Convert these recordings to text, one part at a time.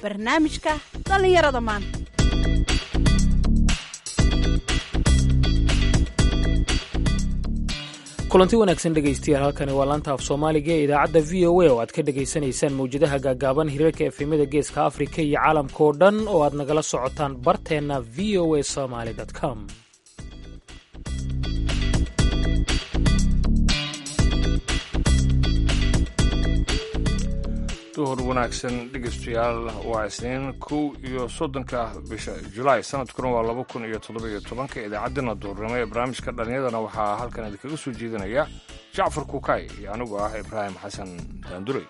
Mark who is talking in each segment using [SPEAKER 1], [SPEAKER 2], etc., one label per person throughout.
[SPEAKER 1] barnaamijka dhallinyarada maanta
[SPEAKER 2] kulanti wanaagsan dhegaystayaal halkani waa laanta af soomaaliga ee idaacadda v o a oo aad ka dhegaysanaysaan mawjadaha gaagaaban hirarka efemada geeska afrika iyo caalamka oo dhan oo aad nagala socotaan barteenna v o a somaly com
[SPEAKER 3] duhur wanaagsan dhegeystayaal waa isniin kow iyo soddonka bisha julaay sanadkuna waa laba kun iyo toddoba-iyo tobanka idaacaddana duhurnimo ee barnaamijka dhallinyadana waxaa halkan idinkaga soo jeedinaya jacfar kuukay iyo anigu ah ibraahim xasan daandurey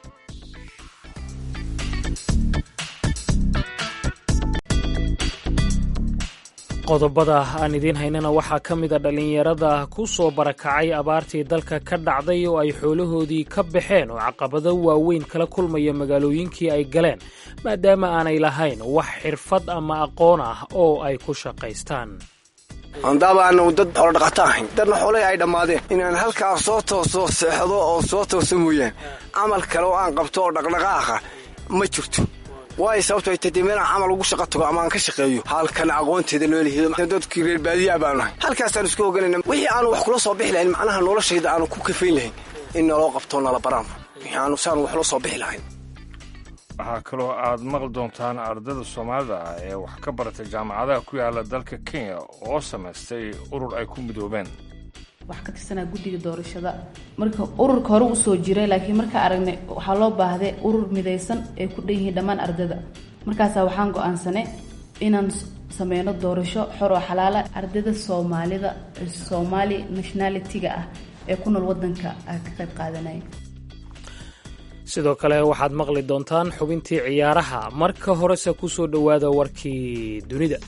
[SPEAKER 2] qodobada aan idiin haynana waxaa ka mida dhallinyarada ku soo barakacay abaartii dalka ka dhacday oo ay xoolahoodii ka baxeen oo caqabado waaweyn kala kulmaya magaalooyinkii ay galeen maadaama aanay lahayn wax xirfad ama aqoon ah oo ay ku shaqaystaan
[SPEAKER 4] handaaba aanu dad xoolodhaqato ahayn dadna xoolay ay dhammaadeen inaan halkaa soo tooso seexdo oo soo tooso mooyaan camal kale oo aan qabto oo dhaqdhaqaaqa ma jirto waayo sababto ay tadee meelaan camal ugu shaqa tago ama aan ka shaqeeyo halkan aqoonteeda loo lihido dadkii reer baadiyaa baanu nahay halkaasaan isku oganayna wixii aanu wax kula soo bixi lahayn macnaha noloshayda aanu ku kafayn lahayn in naloo qabto nala baraan wixii aanu saanu wax la soo bixi lahayn
[SPEAKER 3] waxaa kaloo aad maqli doontaan ardayda soomaalida ah ee wax ka baratay jaamacadaha ku yaala dalka kenya oo samaystay urur ay ku midoobeen
[SPEAKER 5] wax ka tirsanaa guddiga doorashada marka ururka hore usoo jiray laakiin markaa aragnay waxaa loo baahday urur midaysan ay ku dhan yihiin dhammaan ardayda markaasaa waxaan go-aansanay inaan sameyno doorasho xor oo xalaala ardayda soomaalida soomaali nationality-ga ah ee ku nool wadanka ka qayb qaadanaya
[SPEAKER 2] sidoo kale waxaad maqli doontaan xubintii ciyaaraha marka horese ku soo dhowaada warkii dunida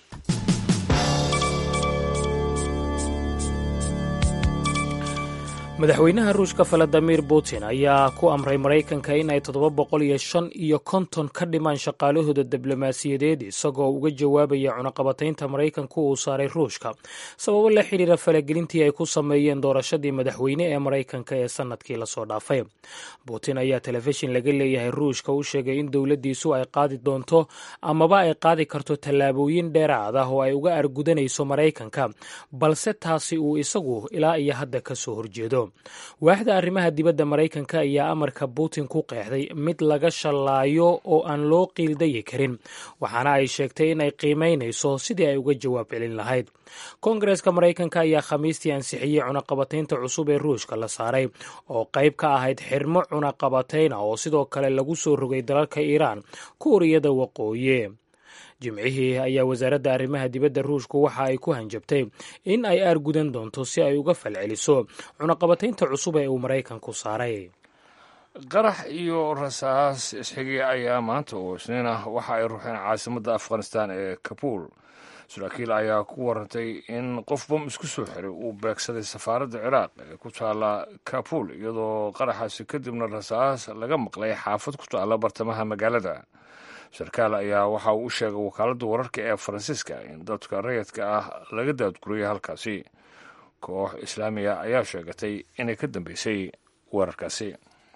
[SPEAKER 2] madaxweynaha ruushka valadimir putin ayaa ku amray maraykanka in ay toddoba boqol iyo shan iyo konton ka dhimaan shaqaalahooda diblomaasiyadeed isagoo uga jawaabaya cunaqabataynta maraykanka uu saaray ruushka sababo la xidhiira falagelintii ay ku sameeyeen doorashadii madaxweyne ee maraykanka ee sanadkii lasoo dhaafay putin ayaa telefishin laga leeyahay ruushka u sheegay in dowladdiisu ay qaadi doonto amaba ay qaadi karto tallaabooyin dheeraad ah oo ay uga argudanayso maraykanka balse taasi uu isagu ilaa iyo hadda ka soo horjeedo waaxda arrimaha dibadda maraykanka ayaa amarka putin ku qeexday mid laga shallaayo oo aan loo qiildayi karin waxaana ay sheegtay in ay qiimaynayso sidii ay uga jawaab celin lahayd koongareska maraykanka ayaa khamiistii ansixiyey cunaqabataynta cusub ee ruushka la saaray oo qayb ka ahayd xirmo cunaqabatayna oo sidoo kale lagu soo rogay dalalka iiraan kuuriyada waqooyi jimcihii ayaa wasaaradda arrimaha dibadda ruushku waxa ay ku hanjabtay in ay aargudan doonto si ay uga falceliso cunaqabataynta cusub ee uu maraykanku saaray
[SPEAKER 3] qarax iyo rasaas isxigay ayaa maanta oo isniin ah waxa ay ruuxeen caasimadda afghanistan ee kabuul saraakiil ayaa ku warantay in qof bom isku soo xiray uu beegsaday safaaradda ciraaq ee ku taalla kabuul iyadoo qaraxaasi kadibna rasaas laga maqlay xaafad ku taalla bartamaha magaalada sarkaal ayaa waxa uu u sheegay wakaaladda wararka ee faransiiska in dadka rayadka ah laga daadguriyay halkaasi koox islaamiya ayaa sheegatay inay ka dambeysay weerarkaasi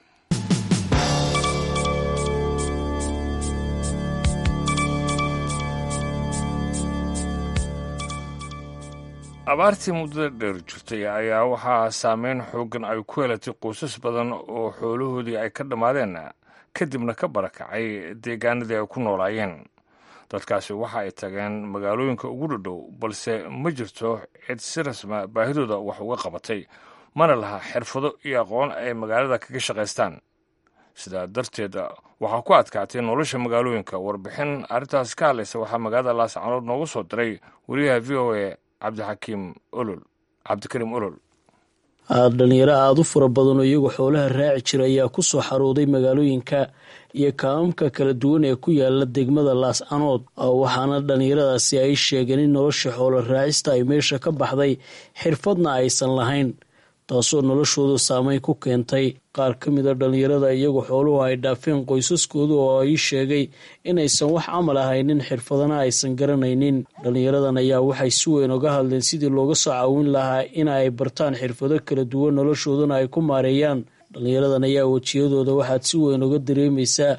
[SPEAKER 3] abaartii muddada dheer jirtay ayaa waxaa saameyn xooggan ay ku helatay qoysas badan oo xoolahoodii ay ka dhammaadeen kadibna ka barakacay deegaanadii ay ku noolaayeen dadkaasi waxa ay tageen magaalooyinka ugu dhadhow balse ma jirto cid si rasma baahidooda wax uga qabatay mana laha xirfado iyo aqoon ay magaalada kaga shaqaystaan sidaa darteed waxaa ku adkaatay nolosha magaalooyinka warbixin arrintaas ka hadlaysa waxaa magaalada laascanood noogu soo diray wariyaha v o a cabdixakiim olol cabdikariim olol
[SPEAKER 6] dhalinyaro aada u fara badan oo iyagoo xoolaha raaci jira ayaa ku soo xarooday magaalooyinka iyo kaamamka kala duwan ee ku yaala degmada laascanood waxaana dhalinyaradaasi ay sheegeen in nolosha xoolo raacista ay meesha ka baxday xirfadna aysan lahayn taasoo noloshooda saameyn ku keentay qaar ka mid a dhalinyarada iyagoo xooluhu ay dhaafeen qoysaskooda oo ay sheegay inaysan wax camal ahaynin xirfadana aysan garanaynin dhalinyaradan ayaa waxay si weyn uga hadleen sidii looga soo caawin lahaa in ay bartaan xirfado kala duwan noloshoodana ay ku maareeyaan dhalinyaradan ayaa wejiyadooda waxaad si weyn uga dareemaysaa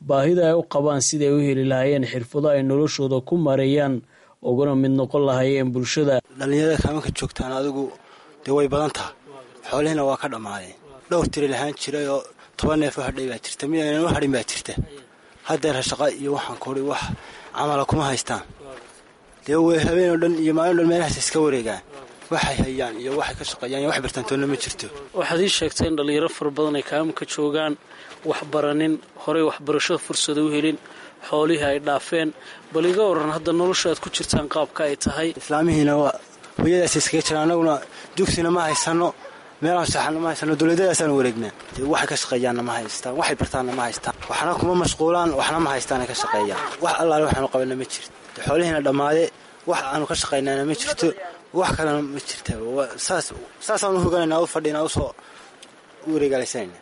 [SPEAKER 6] baahida ay u qabaan siday u heli lahaayeen xirfado ay noloshooda ku mareeyaan uguna mid noqon lahaayeen bulshada
[SPEAKER 7] dhallinyarada kaamanka joogtaan adigu dee way badan taha xoolihiina waa ka dhammaadeen dhowr tiri lahaan jiray oo toban neef u hadhay baa jirta mid aynan u hadhin baa jirta haddeer shaqa iyo waxaan kuhi wax camala kuma haystaan dee way habeenoo dhan iyo maalin dhan meelahaas iska wareegaan waxay hayaan iyo waxay ka shaqeeyaan iyo wax bartaantoonna ma jirto
[SPEAKER 6] waxaad ii sheegtay in dhallinyaro fara badan ay kaamanka joogaan waxbaranin horey waxbarashada fursada u helin xoolihii ay dhaafeen bal iga waran hadda nolosha aad ku jirtaan qaabka ay tahay
[SPEAKER 7] islaamihiina waa hooyadaas iskaga jira annaguna dugsina ma haysano meelaan saxana ma haysano dowladadaasaan wareegnaa dee waxay ka shaqeeyaanna ma haystaan waxay bartaanna ma haystaan waxna kuma mashquulaan waxna ma haystaanay ka shaqeeyaan wax allaale waxaanu qabanna ma jirto de xoolihiina dhammaade wax aanu ka shaqaynaana ma jirto wax kalena ma jirta saas saasaan u hoganayna u fadhina usoo u wareegaalaysanayna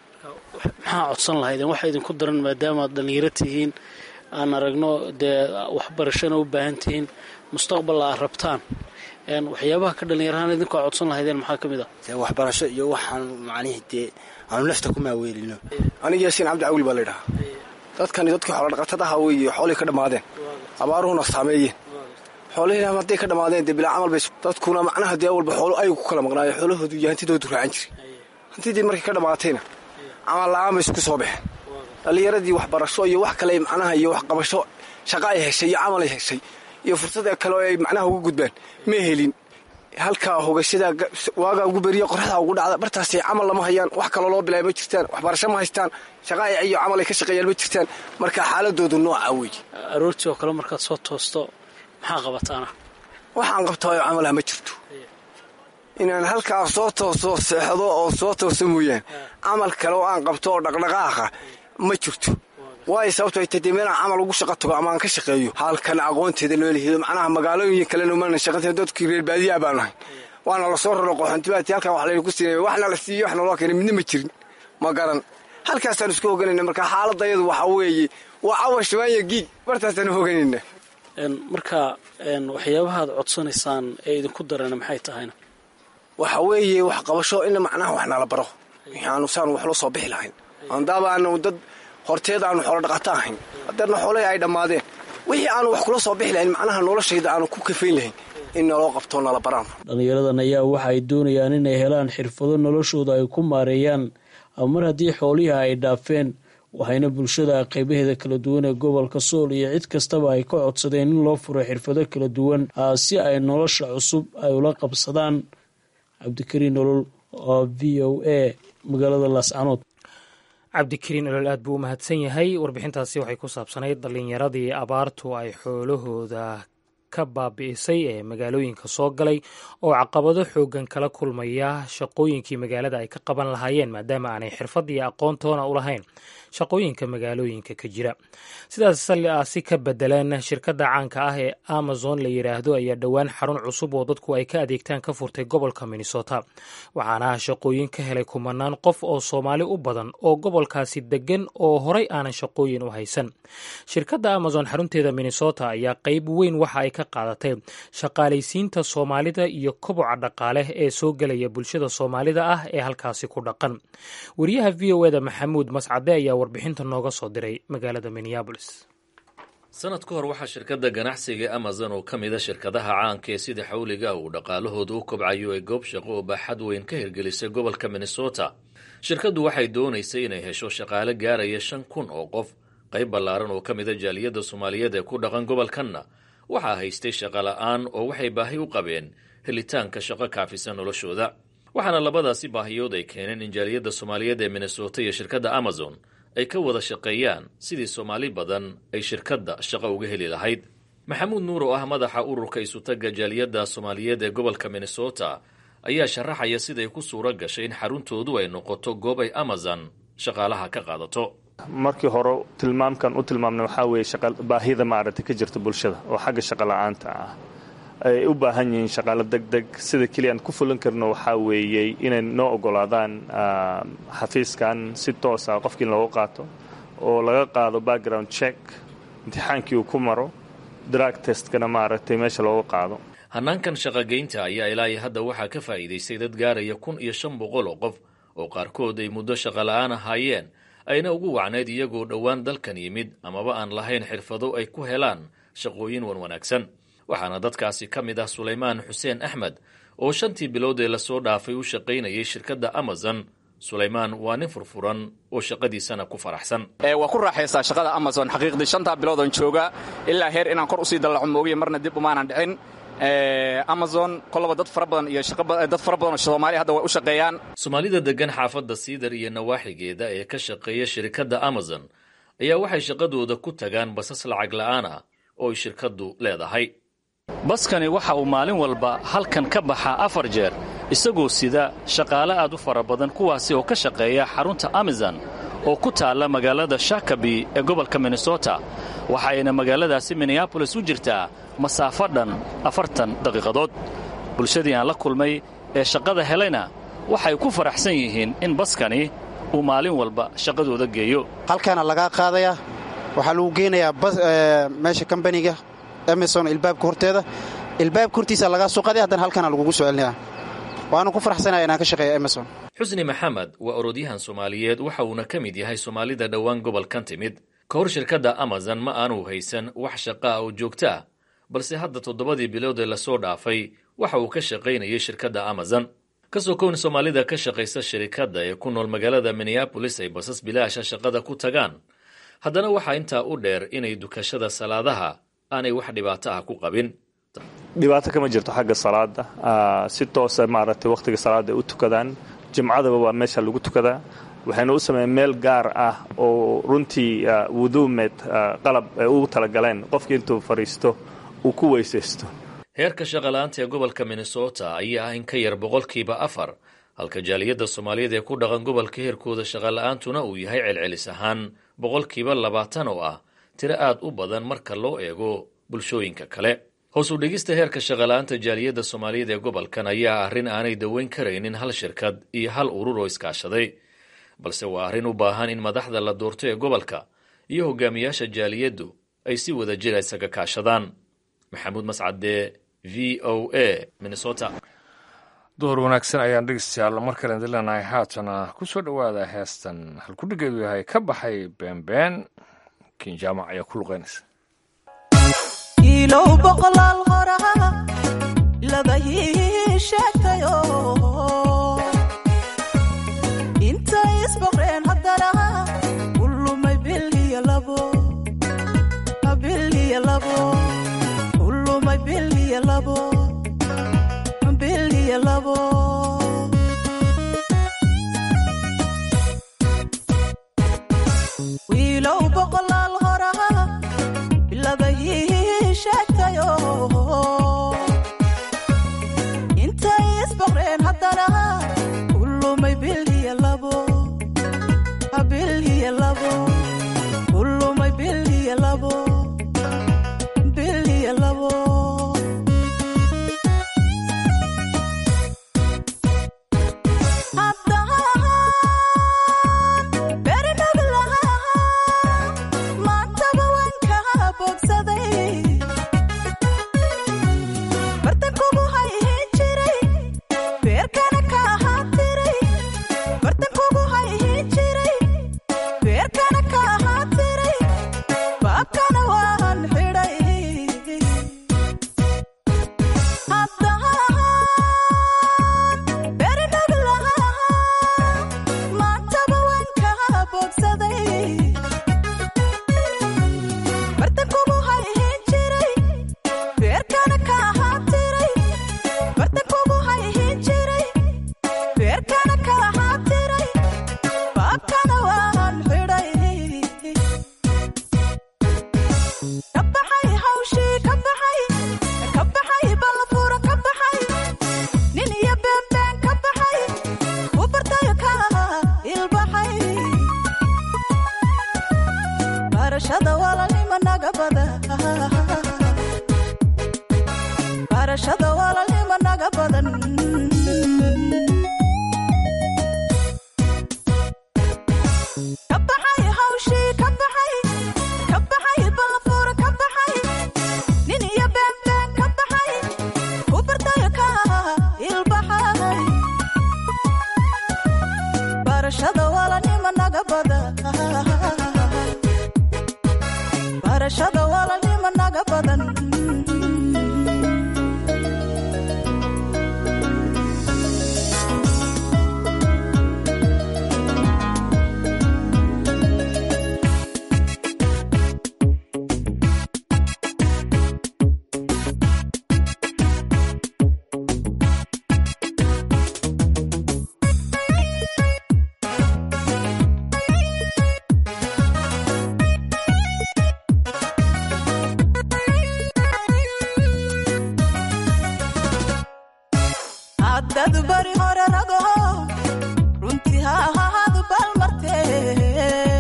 [SPEAKER 6] maxaa codsan lahaydeen waxa idinku daran maadaama aad dhallinyaro tihiin aan aragno dee waxbarashana u baahan tihiin mustaqballa aad rabtaan waxyaabaha ka dhallinyarahaan idinku aad codsan lahaydeen maxaa ka mid ah
[SPEAKER 7] dee waxbarasho iyo waxaanu macnihii dee aanu nafta ku maaweelino
[SPEAKER 4] aniga yaasiin cabdi cawil baa laydhahaa dadkani dadkii xoolodhaqatadaha weeye xoolihii ka dhammaadeen abaaruhuna saameeyeen xoolihiina hadday ka dhammaadeen dee bilaa camal bay dadkuna macnaha dee walba xoolo aygu ku kala maqnaayo xoolahoodu iyo hantidoodu raacan jiray hantidii markay ka dhammaatayna camal la-aan bay isku soo baxeen dhallinyaradii waxbarasho iyo wax kale macnaha iyo waxqabasho shaqa ay heshay iyo camal ay heshay iyo fursada kale oo ay macnaha uga gudbaan ma helin halkaa hogashada waagaa ugu beriya qorraxda ugu dhacda bartaasay camal lama hayaan wax kaloo loo bilaaya ma jirtaan waxbarasho ma haystaan shaqa iyo camal ay ka shaqeeyaan ma jirtaan marka xaaladoodu noocaa weeye
[SPEAKER 6] aroortii oo kale markaad soo toosto maxaa qabataana
[SPEAKER 4] waxaan qabtaayo camalaha ma jirto inaan halkaa soo tooso seexdo oo soo tooso mooyaan camal kale oo aan qabto oo dhaqdhaqaaqa ma jirto waayo sababto ay tadee meelaan camal ugu shaqa tago ama aan ka shaqeeyo halkan aqoonteeda loo lehido macnaha magaalooyin kalena umana shaqata dadkii reer baadiyaa baan nahay waana la soo raro qoxontibaati halkan wax laynaku siinay waxna la siiyo waxna loo keenay midna ma jirin ma garan halkaasaan isku hoganayna marka xaaladayadu waxaa weeye waa cawa shabaanya giig bartaasaan hoganayna
[SPEAKER 6] marka waxyaabahaad codsanaysaan ee idinku darana maxay tahayna
[SPEAKER 4] waxa weeye wax qabasho in macnaha wax nala baro aanu saan wax loo soo bixi lahayn andaaba aanu dad horteed aanu xoolo dhaqato ahayn hadeerna xoolahii ay dhammaadeen wixii aanu wax kula soo bixi lahayn macnaha noloshayda aanu ku kafayn lahayn in naloo qabto nala baraan
[SPEAKER 6] dhallinyaradan ayaa waxa ay doonayaan inay helaan xirfado noloshooda ay ku maareeyaan mar haddii xoolihii ay dhaafeen waxayna bulshada qaybaheeda kala duwan ee gobolka sool iyo cid kastaba ay ka codsadeen in loo furo xirfado kala duwan si ay nolosha cusub ay ula qabsadaan cabdikariin nolol oo v o a magaalada laascanood
[SPEAKER 2] cabdikariin olol aad buu u mahadsan yahay warbixintaasi waxay ku saabsanayd dhallinyaradii abaartu ay xoolahooda ka baabi'isay ee magaalooyinka soo galay oo caqabado xoogan kala kulmaya shaqooyinkii magaalada ay ka qaban lahaayeen maadaama aanay xirfad iyo aqoontoona u lahayn shaqooyinka magaalooyinka ka jira sidaas si ka bedeleen shirkadda caanka ah ee amazon la yidhaahdo ayaa dhowaan xarun cusub oo dadku ay ka adeegtaan ka furtay gobolka minnesota waxaana shaqooyin ka helay kumanaan qof oo soomaali u badan oo gobolkaasi degan oo horay aanan shaqooyin u haysan shirkadda amazon xarunteeda minnesota ayaa qeyb weyn waxa ay ka qaadatay shaqaalaysiinta soomaalida iyo koboca dhaqaale ee soo gelaya bulshada soomaalida ah ee halkaasi ku dhaqan wariyaha v o eda maxamuud mascade ayaa warbixinta nooga soo diray magaalada minneabolis
[SPEAKER 8] sanad ka hor waxaa shirkadda ganacsiga amazon oo ka mida shirkadaha caanka ee sida xawliga uu dhaqaalahooda u kobcayo ee goob shaqo oo baaxad weyn ka hirgelisay gobolka minnesota shirkaddu waxay doonaysay inay hesho shaqaale gaaraya shan kun oo qof qayb ballaaran oo ka mida jaaliyadda soomaaliyeed ee ku dhaqan gobolkanna waxaa haystay shaqo la'aan oo waxay baahi u qabeen helitaanka shaqo kaafisa noloshooda waxaana labadaasi baahiyood ay keeneen in jaaliyadda soomaaliyeed ee minnesota iyo shirkadda amazon ay ka wada shaqeeyaan sidii soomaali badan ay shirkadda shaqo uga heli lahayd maxamuud nuur oo ah madaxa ururka isutagga jaaliyadda soomaaliyeed ee gobolka minnesota ayaa sharaxaya siday ku suura gashay in xaruntoodu ay noqoto goob ay amazon shaqaalaha ka qaadato
[SPEAKER 9] markii hore tilmaamkan u tilmaamna waxaa weeye baahida maaragtay ka jirta bulshada oo xagga shaqo la-aanta ah ay u baahan yihiin shaqaalo deg deg sida keliya aan ku fulin karno waxaa weeyey inay noo ogolaadaan xafiiskan si toosa qofkii loogu qaato oo laga qaado background check imtixaankii uu ku maro drug testkana maaragtay meesha looga qaado
[SPEAKER 8] hannaankan shaqogeynta ayaa ilaahay hadda waxaa ka faa'iidaystay dad gaaraya kun iyo shan boqol oo qof oo qaarkood ay muddo shaqo la-aan ahaayeen ayna ugu wacnayd iyagoo dhowaan dalkan yimid amaba aan lahayn xirfado ay ku helaan shaqooyin wan wanaagsan waxaana dadkaasi ka mid ah sulaymaan xuseen axmed oo shantii bilood ee lasoo dhaafay u shaqaynayay shirkadda amazon sulaymaan waa nin furfuran oo shaqadiisana ku faraxsan
[SPEAKER 10] waa ku raaxaysaa shaqada amazon xaqiiqdii shantaa biloodan jooga ilaa heer inaan kor usii dallaco moogiye marna dib umaanan dhicin amazon kolaba dad fara badan iyo dad fara badan oo soomaaliya hadda way u shaqeeyaan
[SPEAKER 8] soomaalida degan xaafadda siidar iyo nawaaxigeeda ee ka shaqeeya shirkadda amazon ayaa waxay shaqadooda ku tagaan basas lacag la'aan ah oo ay shirkaddu leedahay
[SPEAKER 11] baskani waxa uu maalin walba halkan ka baxaa afar jeer isagoo sida shaqaale aad u fara badan kuwaasi oo ka shaqeeya xarunta amazon oo ku taalla magaalada shakabi ee gobolka minnesota waxayna magaaladaasi minneabolis u jirtaa masaafo dhan afartan daqiiqadood bulshadii aan la kulmay ee shaqada helayna waxay ku faraxsan yihiin in baskani uu maalin walba shaqadooda geeyo
[SPEAKER 12] halkaana lagaa qaadayaa waxaa lagu geynayaa meesha kambaniga amazon ilbaabka horteeda ilbaabka hortiisa lagaa suuqaday haddana halkaana lagugu soo celinaya waanu ku faraxsanaya inaan ka shaqeeya amazon
[SPEAKER 8] xusni maxamed waa orodyahan soomaaliyeed waxa uuna ka mid yahay soomaalida dhowaan gobolkan timid ka hor shirkadda amazon ma aanu haysan wax shaqa ah oo joogto ah balse hadda toddobadii bilood ee lasoo dhaafay waxa uu ka shaqaynayay shirkadda amazon ka soo kown soomaalida ka shaqaysa shirikadda ee ku nool magaalada minneabolis ay basas bilaasha shaqada ku tagaan haddana waxaa intaa u dheer inay dukashada salaadaha aanay wax dhibaato ah ku qabin
[SPEAKER 9] dhibaato kama jirto xagga salaada si toosa maaragtay wakhtiga salaada ay u tukadaan jimcadaba waa meesha lagu tukadaa waxayna u sameeyeen meel gaar ah oo runtii wuduumeed qalab ay ugu talagaleen qofkii intuu fadhiisto uu ku weysaysto
[SPEAKER 8] heerka shaqala'aanta ee gobolka minnesota ayaa ah in ka yar boqolkiiba afar halka jaaliyadda soomaaliyeed ee ku dhaqan gobolka heerkooda shaqala'aantuna uu yahay celcelis ahaan boqolkiiba labaatan oo ah tiro aad u badan marka loo eego bulshooyinka kale hoos u dhigista heerka shaqala'aanta jaaliyadda soomaaliyeed ee gobolkan ayaa arrin aanay daweyn karaynin hal shirkad iyo hal urur oo iskaashaday balse waa arrin u baahan in madaxda la doorto ee gobolka iyo hogaamiyaasha jaaliyaddu ay si wada jira isaga kaashadaan maxamuud mascade v o a minnesota
[SPEAKER 3] door wanaagsan ayaan dhegeystayaal mar kale idin leenahay haatana ku soo dhowaada heestan halkudhigeedu yahay ka baxay beenbeen kinjaamac ayaa ku luqeynaysa
[SPEAKER 13] ilow boqolaal horaa laba ii sheegtayo intay isboqreen haddana u lumay bil iyo labo bil iyo labo u lumay bil iyo labo bil iyo labo wiilow boqolaal horaa laba ii sheegtayo intay isboqreen haddana u lumay bil iyo labo bil iyo labo u lumay bil iyo labo bil iyo labo barashada wala nima naga bada haddad bari hore ragaho runtii ha ahaadu balmartee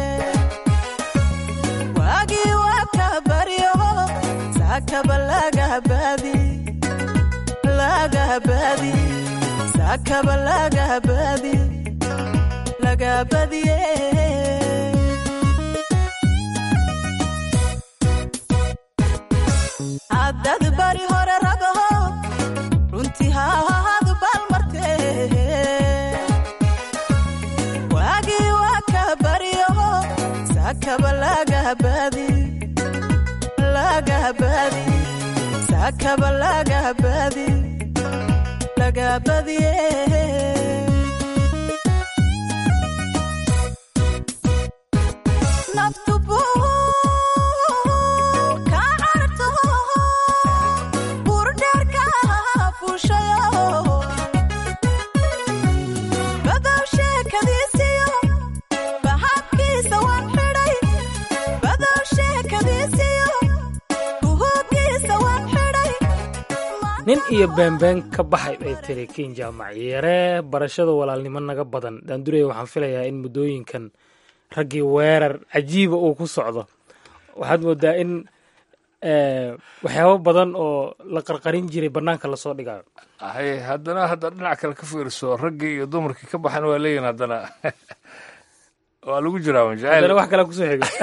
[SPEAKER 13] waagii waa ka baryo saakaba lagahabaadi lagahabaadi saakaba lagahabaadi lagabadiye haddad bari hore ragaho runtii ha ahaadu balmartee waagii waa ka baryo saakaba lagahabaadi lagahabaadi saakaba lagahabaadi lagabadiye naftu buu ka carto burdheerka fuushayo badow sheekadiisiyo bahabkiisa waan xidhay badow sheekadiisiyo buhugiisa waan xidhay
[SPEAKER 2] nin iyo beembeen ka baxay bay tiri kin jaamac yare barashada walaalnimo naga badan daandurey waxaan filayaa in muddooyinkan raggii weerar cajiiba uu ku socdo waxaad moodaa in waxyaabo badan oo la qarqarin jiray bannaanka lasoo dhigayo
[SPEAKER 3] hay haddana hadda dhinac kale ka fiirso raggii iyo dumarkii ka baxan waa leeyihin haddana waa lagu jiraa
[SPEAKER 2] haddana
[SPEAKER 3] jacayl
[SPEAKER 2] wax kale kusoo xigo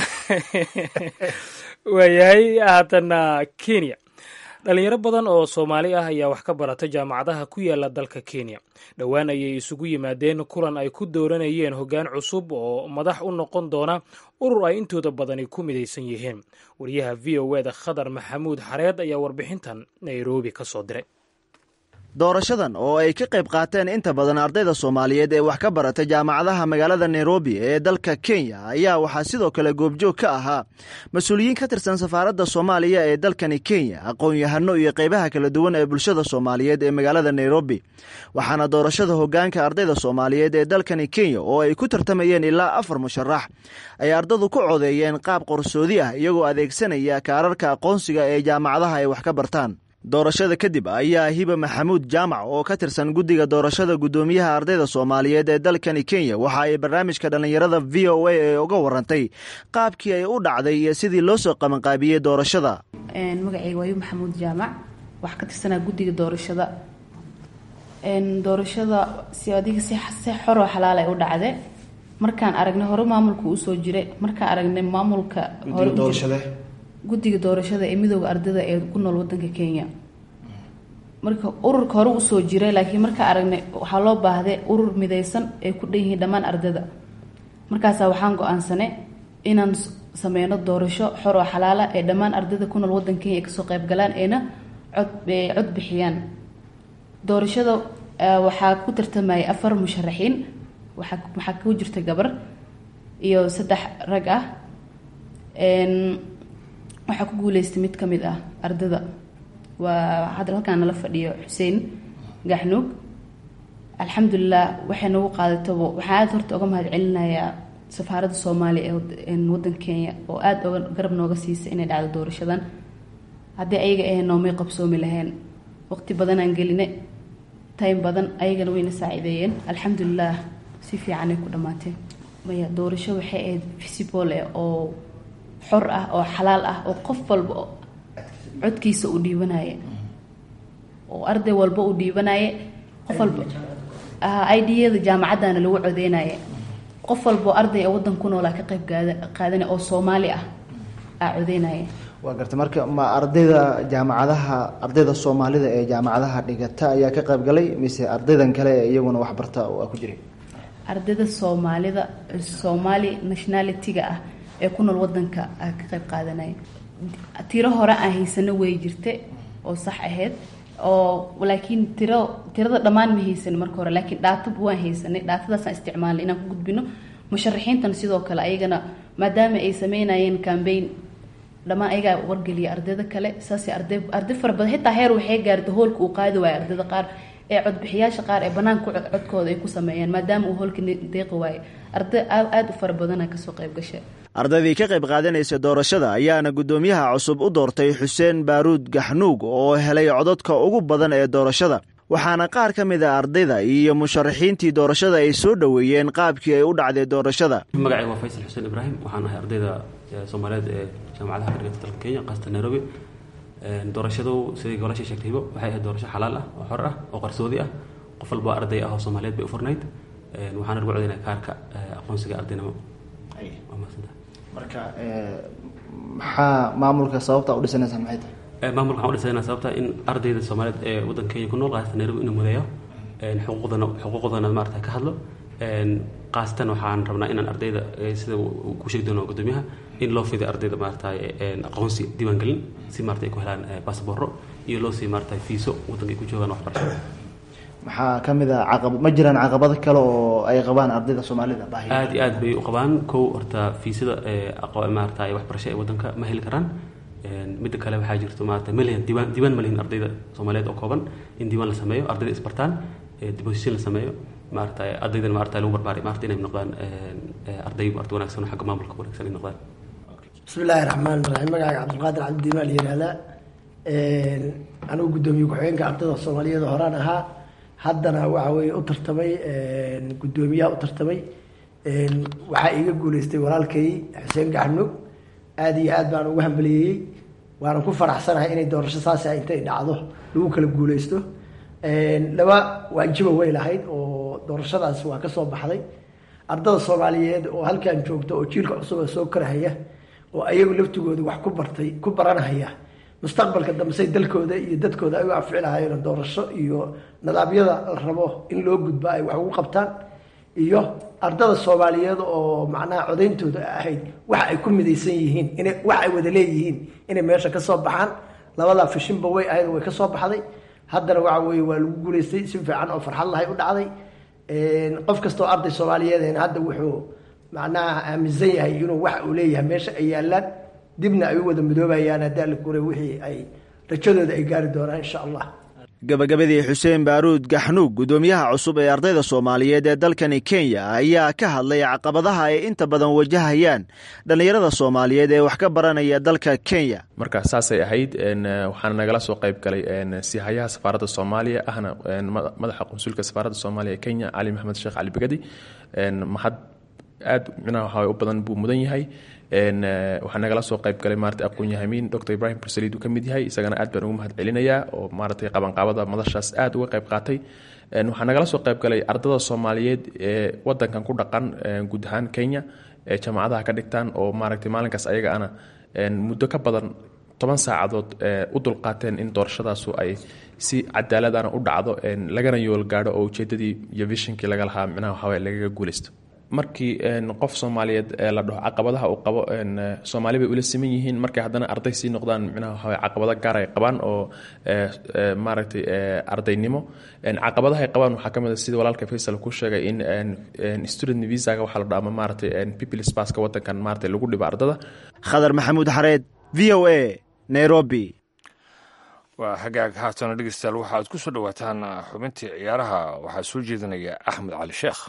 [SPEAKER 2] waayahay haatana kenya dhalinyaro badan oo soomaali ah ayaa wax ka barata jaamacadaha ku yaala dalka kenya dhowaan ayay isugu yimaadeen kulan ay ku dooranayeen hoggaan cusub oo madax u noqon doona urur ay intooda badani ku midaysan yihiin wariyaha v o eda khadar maxamuud xareed ayaa warbixintan nairobi ka soo diray
[SPEAKER 14] doorashadan oo ay ka qayb qaateen inta badan ardayda soomaaliyeed ee wax ka barata jaamacadaha magaalada nairobi ee dalka kenya ayaa waxaa sidoo kale goobjoog ka ahaa mas-uuliyiin ka tirsan safaaradda soomaaliya ee dalkani kenya aqoon-yahano iyo qaybaha kala duwan ee bulshada soomaaliyeed ee magaalada nairobi waxaana doorashada hogaanka ardayda soomaaliyeed ee dalkani kenya oo ay ku tartamayeen ilaa afar musharax ay ardadu ku codeeyeen qaab qorsoodi ah iyagoo adeegsanaya kaararka aqoonsiga ee jaamacadaha ay wax ka bartaan doorashada kadib ayaa hiba maxamuud jaamac oo ka tirsan guddiga doorashada guddoomiyaha ardayda soomaaliyeed ee dalkani kenya waxa ay barnaamijka dhallinyarada v o a ee uga warantay qaabkii ay u dhacday iyo sidii loo soo qabanqaabiyey doorashada
[SPEAKER 5] magacayga waayu maxamuud jaamac waxaa ka tirsanaa guddiga doorashada doorashada si adiga si si xoroo xalaal ay u dhacde markaan aragnay hore maamulka usoo jiray markaan aragnay maamulka hore u jira- guddiga doorashada ee midooda ardayda ee ku nool wadanka kenya marka ururka hore usoo jiray laakiin markaa aragnay waxaa loo baahday urur midaysan ay ku dhan yihiin dhammaan ardayda markaasaa waxaan go-aansanay inaan s- sameyno doorasho xor oo xalaala ee dhammaan ardayda ku nool wadanka kenya ay kasoo qayb galaan ayna cod ee cod bixiyaan doorashada eh, waxaa ku tartamayay afar musharaxiin waxaa waxaa ku jirta gabar iyo saddex rag ah Een, waxaa ku guuleystay mid ka mid ah ardada waa hadda halkaan nala fadhiyo xuseen gaxnuug alxamdulilah waxay nagu qaadataba waxaan aada horta uga mahad celinayaa safaaradda soomaaliya ee wad- een wadanka kenya oo aada oga garab nooga siisay inay dhacdo doorashadan haddii ayaga ahayn noomay qabsoomi lahayn waqti badanaan geline time badan ayagana wayna saacideeyeen alxamdulilah si fiicanay ku dhammaatee maya doorasho waxay ahayd visible eh oo xor ah oo xalaal ah oo qof walba oo codkiisa uu dhiibanaya oo arday walba uu dhiibanaya qof walba idada jaamacadana lagu codeynaya qof walba oo arday ee wadan ku noolaa ka qayb gaada- qaadanaya oo soomaali ah aa codeynaya
[SPEAKER 14] waa garta marka ma ardayda jaamacadaha ardayda soomaalida ee jaamacadaha dhigata ayaa ka qayb galay mise ardaydan kale ee iyaguna waxbarta waa ku jiray
[SPEAKER 5] ardayda soomaalida soomaali nationality-ga ah ee ku nool wadanka aa ka qayb qaadanaya tiro hore aan haysano way jirta oo sax ahayd oo laakiin tiro tirada dhammaan ma haysanin marka hore laakiin dhaata waan haysanay dhaatadaasaan isticmaalnay inaan ku gudbino musharaxiintan sidoo kale ayagana maadaama ay sameynayeen cambaign dhammaan ayagaa wargeliya ardayda kale saasay arday arday fara badan xitaa heer waxay gaartay hoolka uu qaadi waayo ardayda qaar ee codbixiyaasha qaar ee banaanka ku cod- codkooda ay ku sameeyeen maadaama uu hoolka deeqi waayo arday aad aad u fara badana kasoo qayb gashay
[SPEAKER 14] ardaydii ka qayb qaadanaysa doorashada ayaana guddoomiyaha cusub u doortay xuseen baaruud gaxnuug oo helay codadka ugu badan ee doorashada waxaana qaar ka mid a ardayda iyo musharaxiintii doorashada ay soo dhoweeyeen qaabkii ay u dhacday doorashada
[SPEAKER 15] magacayga waa faysal xuseen ibraahim waxaan ahay ardayda soomaaliyeed ee jaamacadaha ka dhigata dalka kenya qaasatan nairobi doorashadu siday golaasha sheegtayba waxay ahayd doorasho xalaal ah oo xor ah oo qarsoodi ah qof walba arday ah oo soomaaliyeed bay u furnayd waxaana lagu codaynaya kaarka aqoonsiga ardaynimo
[SPEAKER 14] marka maxaa maamulka sababta u dhisanaysaa maxay tahay
[SPEAKER 15] maamulka waxaan u dhisanayna sababta in ardayda soomaaliyeed ee waddanka kenya ku nool qaasatan nairobi inuu mudeeyo xuquuqdana xuquuqdana maarata ka hadlo qaasatan waxaan rabnaa inaan ardayda sida ku sheegi doono gudoomiyaha in loo fiday ardayda maarata aqoonsi diiwaangelin si maarata ay ku helaan baasboorro iyo loo sii maarata fiiso waddanka ay ku joogaan waxbarashada
[SPEAKER 14] maxaa ka mid a caqab ma jiraan caqabado kale oo ay qabaan ardayda soomaalida baahi
[SPEAKER 15] aad iyo aad bay u qabaan kow horta fiisada maarata waxbarasho ee waddanka ma heli karaan midda kale waxaa jirto maarata malihan diiwaan diiwaan ma lihin ardayda soomaaliyeed oo kooban in diiwaan la sameeyo ardayda isbartaan deposition la sameeyo maarata ardaydan maarata lagu barbaaray maarata inay noqdaan arday maarata wanaagsan oo xagga maamulka wanaagsan ay noqdaan
[SPEAKER 16] bismi illaahi raxmaan raxiim magacaaga cabdulqaadir cabdidiimaa la yihahdaa anigu guddoomiye ku-xigeenka ardayda soomaaliyeed horaan ahaa haddana waxa weye u tartamay guddoomiyaha u tartamay waxaa iiga guuleystay walaalkay xuseen gaxnug aada iyo aad baan ugu hambaliyeeyey waanan ku faraxsanahay inay doorasho saasa intay dhacdo lagu kala guuleysto laba waajiba way lahayd oo doorashadaas waa kasoo baxday ardada soomaaliyeed oo halkan joogta oo jiilka cusub soo korahaya oo ayagu laftigooda wax ku bartay ku baranahaya mustaqbalka dambesay dalkooda iyo dadkooda ay u anfici lahaayeen doorasho iyo nidaamyada la rabo in loo gudbo ay wax ugu qabtaan iyo ardada soomaaliyeed oo macnaha codayntooda ahayd waxa ay ku midaysan yihiin ina wax ay wada leeyihiin inay meesha kasoo baxaan labadaa fishinba way ahayd way kasoo baxday haddana waxa weye waa lagu guulaystay si fiican oo farxad lahay u dhacday qof kastoo arday soomaaliyeed hadda wuxuu macnaha aaminsan yahay inuu wax uu leeyahay meesha ay yaalaan dibna ay u wada midoobayaan haddii alla kure wixii ay rajadooda ay gaari doonaan insha allah
[SPEAKER 14] gabagabadii xuseen baaruud gaxnuug guddoomiyaha cusub ee ardayda soomaaliyeed ee dalkani kenya ayaa ka hadlay caqabadaha ay inta badan wajahayaan dhallinyarada soomaaliyeed ee wax ka baranaya dalka kenya
[SPEAKER 17] marka saasay ahayd waxaana nagala soo qayb galay sihayaha safaaradda soomaaliya ahna madaxa qunsulka safaaradda soomaaliya ee kenya cali maxamed sheekh cali begadi mahad aad micnaha waxa u badan buu mudan yahay waxaa nagala soo qayb galay maarata aqoon-yahamiin dr ibrahim bursaliid uu ka mid yahay isagana aad baan ugu mahad celinayaa oo maaratay qabanqaabada madashaas aad uga qayb qaatay waxaa nagala soo qayb galay ardada soomaaliyeed ee wadankan ku dhaqan guud ahaan kenya ee jaamacadaha ka dhigtaan oo maaragtay maalinkaas ayaga ana muddo ka badan toban saacadood u dulqaateen in doorashadaasu ay si cadaaladana u dhacdo lagana yool gaadho oo ujeedadii iyo vishinkii laga lahaa micnaha waxaway lagaga guulaysto markii qof soomaaliyeed la dhaho caqabadaha uu qabo soomaali bay ula siman yihiin markay haddana arday sii noqdaan micnaha waxaway caqabado gaar ay qabaan oo maaragtay ardaynimo caqabadaha ay qabaan waxaa ka mid a sida walaalka faysal ku sheegay in student visaga waxaa la dhaho ama maaragtay peoples passka wadankan maaragtay lagu dhibo ardada
[SPEAKER 14] khadar maxamuud xareed v o a nairobi
[SPEAKER 3] waa hagaag haatana dhegeystayaal waxaad ku soo dhowaataan xubintii ciyaaraha waxaa soo jeedinaya axmed cali sheekh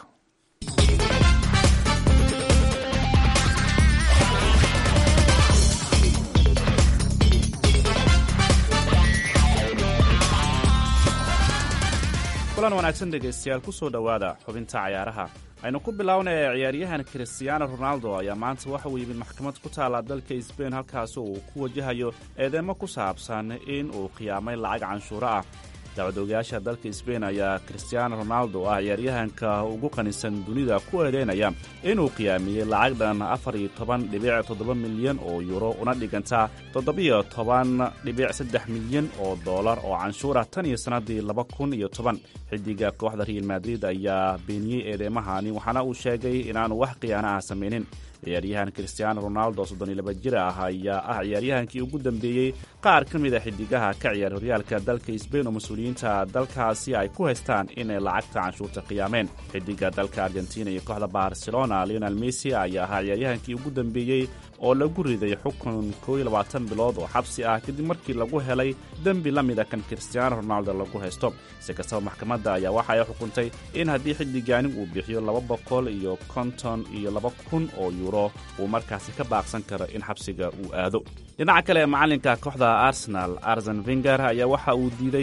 [SPEAKER 18] kulan wanaagsan dhegaystayaal ku soo dhowaada xubinta cayaaraha aynu ku bilownay ciyaaryahan christiaano ronaldo ayaa maanta waxa uu yimid maxkamad ku taalla dalka sbain halkaasi uu ku wajahayo eedeymo ku saabsan in uu khiyaamay lacag canshuuro ah dacwadoogayaasha dalka sbain ayaa christiaano ronaldo ah ciyaaryahanka ugu qanisan dunida ku eedeynaya inuu khiyaamiyey lacag dhan afar iyo toban dhibic toddoba milyan oo yuro una dhiganta toddobiyo toban dhibic saddex milyan oo dollar oo canshuura tan iyo sannaddii laba kun iyo toban xidiga kooxda real madrid ayaa beeniyey eedeymahani waxaana uu sheegay inaanu wax khiyaana ah samaynin ciyaaryahan christiaano ronaldo soddon iyo laba jir ah ayaa ah ciyaaryahankii ugu dambeeyey qaar ka mid a xidigaha ka ciyaar horyaalka dalka sbain oo mas-uuliyiinta dalkaasi ay ku haystaan inay lacagta canshuurta khiyaameen xidiga dalka argentina iyo kooxda barcelona leonel messi ayaa ahaa ciyaaryahankii ugu dambeeyey oo lagu riday xukun koo iyo labaatan bilood oo xabsi ah kadib markii lagu helay dembi la mida kan christiaano ronaldo lagu haysto si kastaba maxkamadda ayaa waxa ay xukuntay in haddii xiddigaani uu bixiyo laba boqol iyo konton iyo laba kun oo yuuro uu markaasi ka baaqsan karo in xabsiga uu aado dhinaca kale macalinka kooxda arsenal arsen venger ayaa waxa uu diiday warar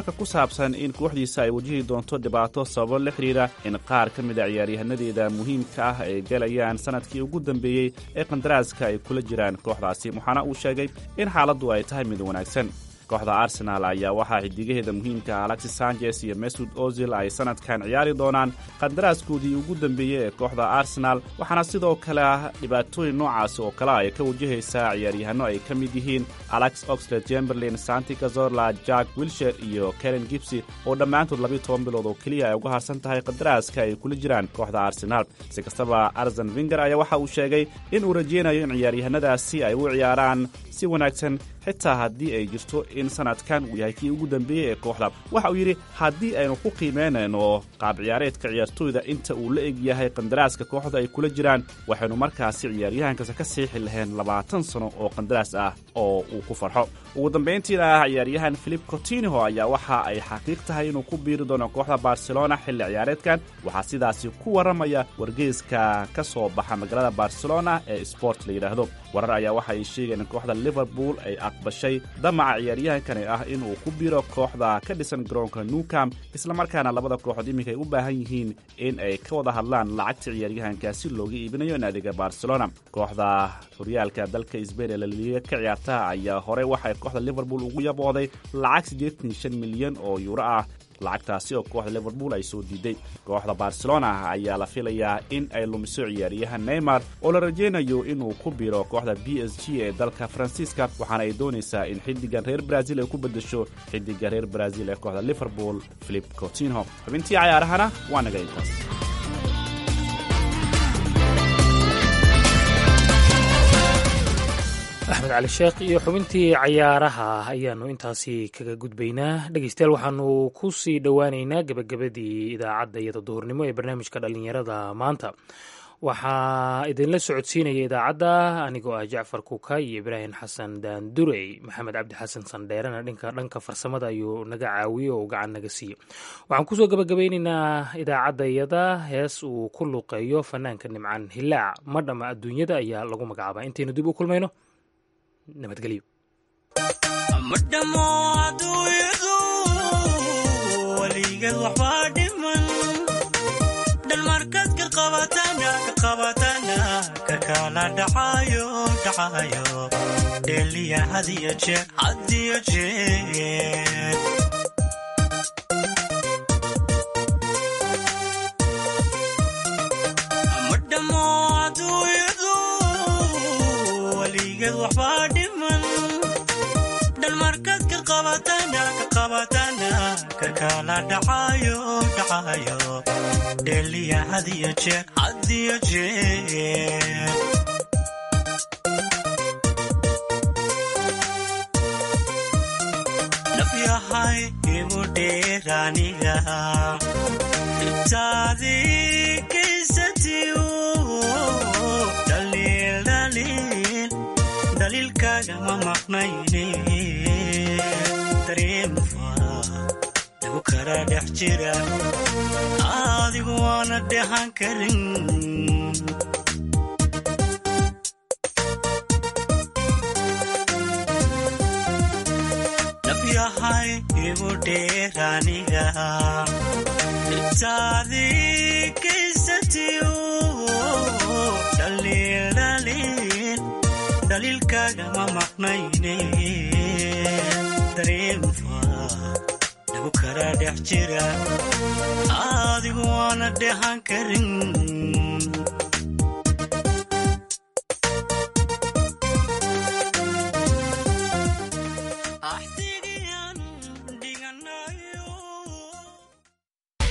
[SPEAKER 18] wararka ku saabsan in kooxdiisa ay wajihi doonto dhibaato sababo la xidhiira in qaar ka mid a ciyaaryahanadeeda muhiimka ah ay galayaan sanadkii ugu dambeeyey ee qandaraaska ay kula jiraan kooxdaasi waxaana uu sheegay in xaaladdu ay tahay mid wanaagsan kooxda arsenaal ayaa waxaa xidigaheeda muhiimka alexis sanchez iyo mesud ozil ay sanadkan ciyaari doonaan qandaraaskoodii ugu dambeeyey ee kooxda arsenaal waxaana sidoo kale ah dhibaatooyin noocaasi oo kale ay ka wajahaysaa ciyaaryahanno ay ka mid yihiin alex oxlade chamberlain santi cazorla jack wilsher iyo karen gibsy oo dhammaantood labiyo toban bilood oo keliya ay uga harsan tahay qandaraaska ay kula jiraan kooxda arsenaal si kastaba arsen vinger ayaa waxa uu sheegay in uu rajeynayo in ciyaaryahanadaasi ay u ciyaaraan si wanaagsan xitaa haddii ay jirto in sanadkan uu yahay kii ugu dambeeyey ee kooxda waxa uu yidhi haddii aynu ku qiimaynayno qaab ciyaareedka ciyaartooyda inta uu la eg yahay qandaraaska kooxda ay kula jiraan waxaynu markaasi ciyaaryahankasta ka siixi lahayn labaatan sano oo qandaraas ah oo uu ku farxo ugu dambayntiina ah ciyaaryahan filip cotinho ayaa waxa ay xaqiiq tahay inuu ku biiri doono kooxda barcelona xilli ciyaareedkan waxaa sidaasi ku warramaya wargeyska ka soo baxa magaalada barcelona ee sport la yidhaahdo warar ayaa waxa ay sheegeen in kooxda liverpool ay aqbashay damaca ciyaaryahankani ah inuu ku biiro kooxda ka dhisan garoonka newcam islamarkaana labada kooxood iminka ay u baahan yihiin in ay ka wada hadlaan lacagta ciyaaryahankaasi looga iibinayo naadiga barcelona kooxda horyaalka dalka sbain ee laliiga ka ciyaarta ayaa horey waxay kooxda liverpool ugu yabooday lacag siddeetan iyo shan milyan oo yuuro ah lacagtaasi oo kooxda liverpool ay soo diiday kooxda barcelona ayaa la filayaa in ay lumiso ciyaaryahan neymar oo la rajaynayo inuu ku biro kooxda b s g ee dalka faransiiska waxaana ay doonaysaa in xiddigan reer brazil ay ku beddesho xiddiga reer brazil ee kooxda liverpool philip cotinho xubintii cayaarahana waa naga intaas
[SPEAKER 2] axmed cali sheekh iyo xubintii cayaaraha ayaanu intaasi kaga gudbaynaa dhegeystayaal waxaanu ku sii dhowaaneynaa gebagabadii idaacadda iyada duhurnimo ee barnaamijka dhallinyarada maanta waxaa idinla socodsiinaya idaacadda anigoo ah jacfar kuka iyo ibraahim xasan daandurey maxamed cabdi xasan sandheerena dhinka dhanka farsamada ayuu naga caawiye oo gacan naga siiye waxaan kusoo gabagabeyneynaa idaacadda iyada hees uu ku luuqeeyo fanaanka nimcan hilaac madhama adduunyada ayaa lagu magacaabaa intaynu dib u kulmayno nabadgelyo
[SPEAKER 19] madhamo aduunyadu weligeed waxbaa dhiman dhalmarkaad ka qabatana ka qabatana ka kala dhacayo dhacayo dheliya hadiyo jeer hadiyo jeer madhamo aduunyadu weligeed waxbaa dhiman dhalmarkaad ka qabatana ka qabatana ka kala dhacayo dhacayo dheliya hadiyo jeer hadiyo jeer nafyahay igu dheeraniga intaadi kaysatiyo dhaliil dhaliil daliilkaaga ma maqnayne dareemfa igu kala dhex jira adigu waana dhehan karin nafyahay igu dheeraniga intaadi kaysatiyo dhaliil dhaliil daliilkaaga ma maqnayne dareemfa igu kala dhex jira adigu waana dhehan karin